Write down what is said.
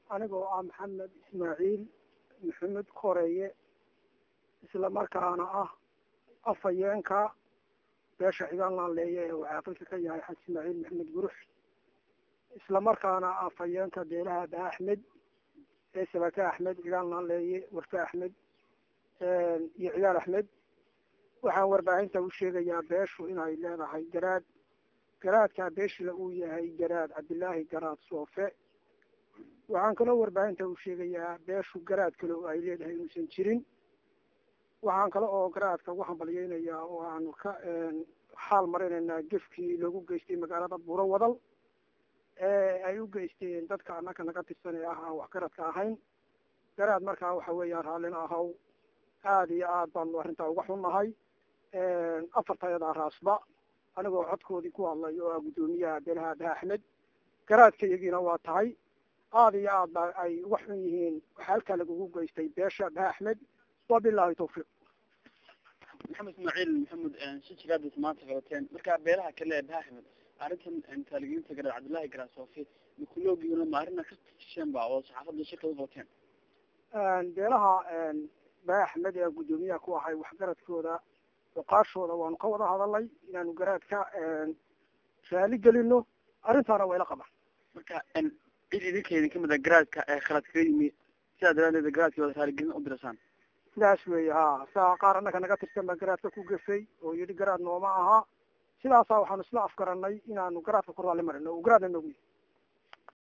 anigoo ah maxamed ismaaciil maxamed koreeye isla markaana ah afhayeenka beesha xigaan laanleeye ee uu caaqilka ka yahay xaj ismaaciil maxamed gurux isla markaana afhayeenka beelaha ba axmed ee sabake axmed cigaan laanleeye warfe axmed iyo ciyaal axmed waxaan warbaahinta u sheegayaa beeshu inay leedahay garaad garaadkaa beeshila uu yahay garaad cabdillaahi garaad soofe waxaan kaloo warbaahinta u sheegayaa beeshu garaad kale oo ay leedahay inuusan jirin waxaan kale oo garaadka ugu hambalyeynayaa oo aanu ka xaal marinaynaa gefkii loogu geystay magaalada buuro wadal ee ay u geysteen dadka annaka naga tirsan ee ah aan waxgaradka ahayn garaad markaa waxa weeyaan raallina ahow aada iyo aad baanu arrintaa uga xunnahay afartayadaa raasba anigoo codkoodii ku hadlay oo ah guddoomiyaha beelaha daha axmed garaadkayagiina waa tahay aada iyo aad ba ay uga xun yihiin waxaa halkaa lagugu geystay beesha daha axmed wabilahi tawfiiq maxamed ismaaciil maxamed shijiraadis maanta qabateen marka beelaha kale ee daha axmed arrintan taaligiinta garaad cabdullaahi garaad soofi mikuloogiina ma arrina ka tasheen ba oo saxaafadda shirka u qabateen beelaha bah axmed ee guddoomiyaha ku ahay waxgaradkooda oqaashooda waanu ka wada hadalnay inaanu garaadka raali gelino arrintaana wayla qabaan marka cid idinka idin kamid a garaadka ee khalad kaga yimi sidaa daraadeed garaadkii wada raaligelin u dirasaan sidaas weeye ha saa qaar annaka naga tirsan baa garaadka ku gefay oo yidhi garaad nooma aha sidaasaa waxaanu isla afgaranay inaanu garaadka ku raalli marino oo garaadna noogu yahy